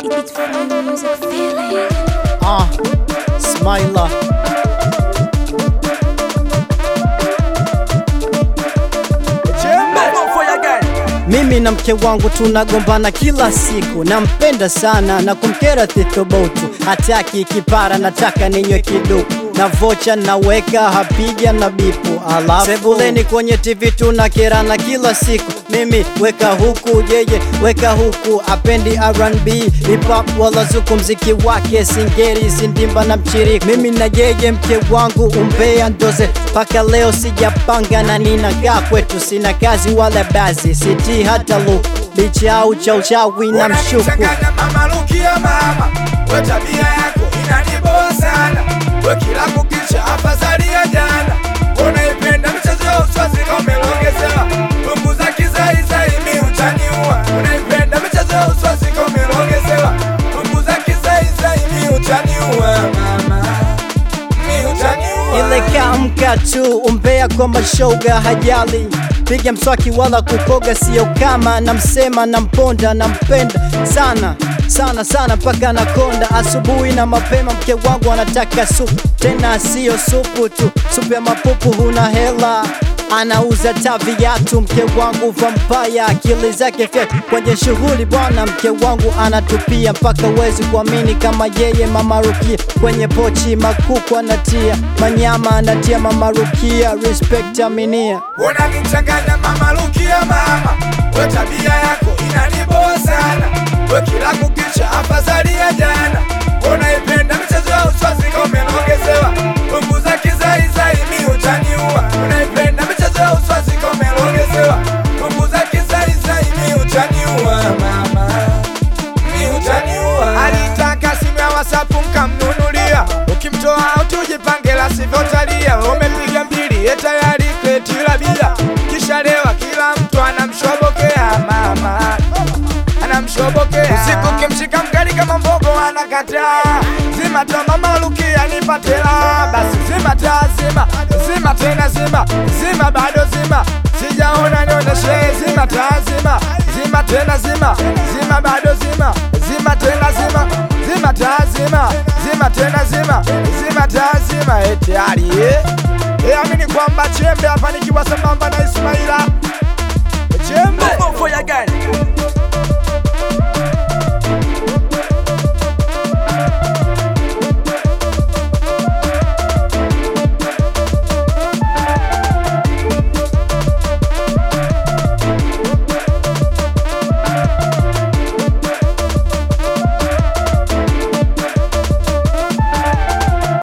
It's Fire Music Feeling. Ah, Smiler. Mimi na mke wangu tunagombana kila siku, nampenda sana na kumkera thithubutu, hataki kipara, nataka ninywe kiduku na vocha naweka hapiga na bipu, alafu sebuleni kwenye TV tunakerana kila siku, mimi weka huku, yeye weka huku, apendi R&B hip hop wala zuku, mziki wake singeri, sindimba na mchiriku, mimi na yeye mke wangu umbea ndoze, mpaka leo sijapanga na ninakaa kwetu, sina kazi wala bazi, siti hata luku, licha au cha uchawi na mshuku Unanichanganya mama Rukia mama, we tabia yako inaniboa sana, we kila kukicha afadhali ya jana. Unaipenda michezo ya uswazi kama umelongezewa, punguza kizaizai mi utaniua. Unaipenda michezo ya uswazi kama umelongezewa, punguza kizaizai mi utaniua mama, mi utaniua. ile kamka tu umbea kwa mashoga hajali piga mswaki wala kukoga sio kama namsema namponda nampenda sana sana sana mpaka nakonda asubuhi na mapema mke wangu anataka supu tena sio supu tu supu ya mapupu huna hela anauza ta viatu mke wangu vampaya akili zake fya kwenye shughuli bwana mke wangu anatupia mpaka uwezi kuamini kama yeye mama Rukia kwenye pochi makuku anatia manyama anatia mama Rukia respect aminia Unanichanganya mama Rukia mama, we tabia yako inaniboa sana, we kila kukicha afadhali ya jana. Unaipenda michezo ya uswazi kama umelongezewa, punguza kizaizai mi utaniua. Unaipenda michezo ya uswazi kama umelongezewa, punguza kizaizai mi utaniua mama, mi utaniua. Alitaka simu ya WhatsApp nkamnunulia, ukimtoa utujipange la sivyo talia. Umepiga mbili ye tayari kreti la bia, kisha lewa kila mtu anamshobokea mama anamshobokea usiku kimshika mkali kama mbogo anakataa zima ta mama Rukia nipatela basi zima ta zima zima tena zima zima bado zima sijaona nionyeshe zima ta zima zima tena zima zima bado zima zima tena zima zima ta zima zima tena zima zima ta zima eti ali eh Eh, amini kwamba chembe hapa nikiwa sambamba na Ismaila chembe